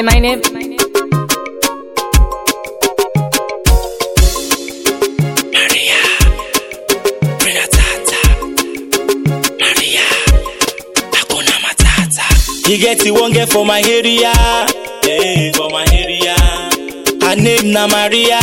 Say my name. Maria, Renatata, Maria, Hakuna Matata. He get it one get for my area, hey, for my area. Her name na Maria.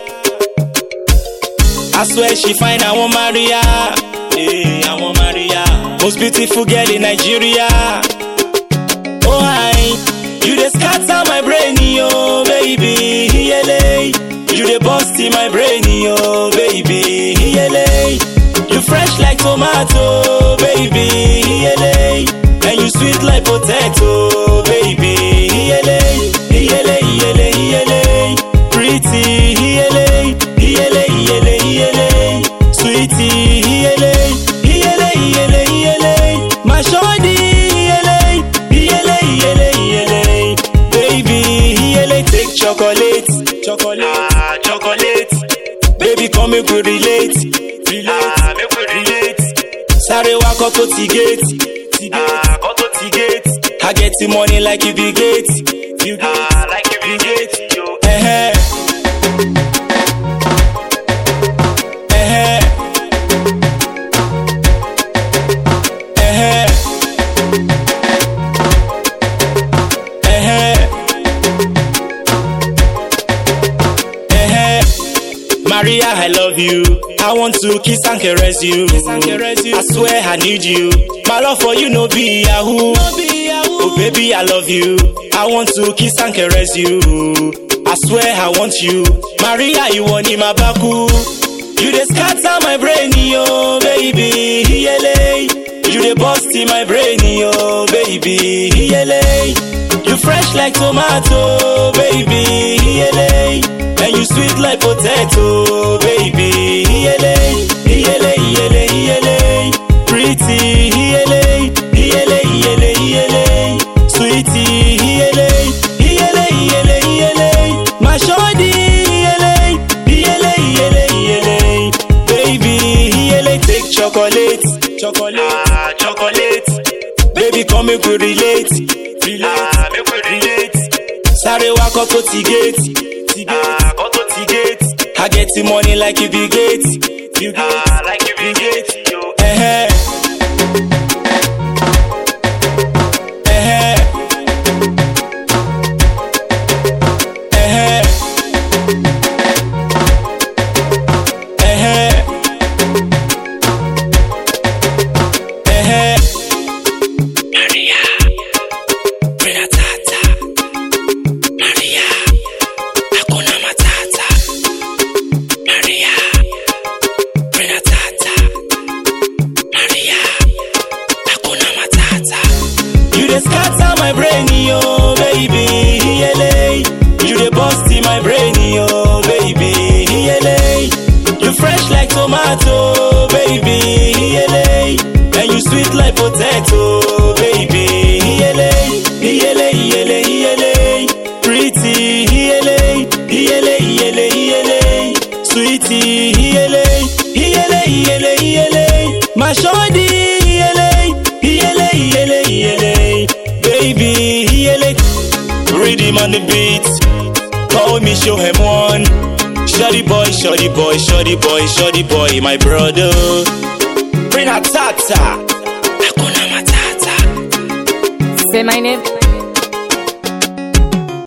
I swear she fine, I want Maria. Hey, I want Maria. Most beautiful girl in Nigeria. Oh hi, you dey scatter my brain, yo, baby. Yele. You dey bust in my brain, yo, baby. Yele. You fresh like tomato, baby. Yele. And you sweet like potato, baby. Yele. Yele, yele, yele. Pretty, yele. Yele, yele, yele. Sweetie, yele. Yele, yele, yele. My shawty, yele. Yele, yele, yele. Baby, yele. Take chocolate. Chocolate. Ah, chocolate. Baby, come make we relate. Relate. Ah, make we relate. Sáré wá kọ́ tó ti gate. Ti gate. Ah, kọ́ tó ti gate. I get the money like you be gate. You gate. Ah, like you be gate. Yo. Eh-heh. Eh-heh. Eh-heh. Eh-heh. Eh-heh. Maria, I love you. I want to kiss and caress you. I swear I need you. My love for you no be yahoo. Oh baby, I love you. I want to kiss and caress you. I swear I want you. Maria, you want in my baku. You dey scatter my brain, yo, baby. Yele. You dey bust in my brain, yo, baby. Yele. You fresh like tomato, baby. Yele. And you sweet like potato, baby. Yele. Yele, yele, yele. Pretty, yele. Yele, yele, yele. Sweetie, yele. Yele, yele, yele. My shawty, yele. Yele, yele, yele. Baby, yele. Take chocolate. Chocolate. Ah, chocolate. Baby, come make we relate. Relate. Ah, make we relate. Sáré wá kọ́ tó ti gate. Ti gate. Ah, kọ́ tó ti gate. I get the money like you be gate. You gate. Ah, like you be gate. Yo. Eh-heh. Eh-heh. Eh-heh. Eh-heh. Eh-heh. Maria, Renatata, Maria, Hakuna Matata, Maria, Renatata, Maria, Hakuna Matata. You dey scatter my brain, yo, baby, yele. You dey bust in my brain, yo, baby, yele. You fresh like tomato, baby, yele. And you sweet like potato, baby, yele. Yele, yele, yele. Pretty, yele. Yele, yele, yele. Sweetie, yele. Yele, yele, yele. My shawty, yele. Yele, yele, yele. Baby, yele. Rhythm on the beat. Call me, show him one. Shoddy boy, shoddy boy, shoddy boy, shoddy boy, my brother. Bring a tata. Hakuna matata. Say my name.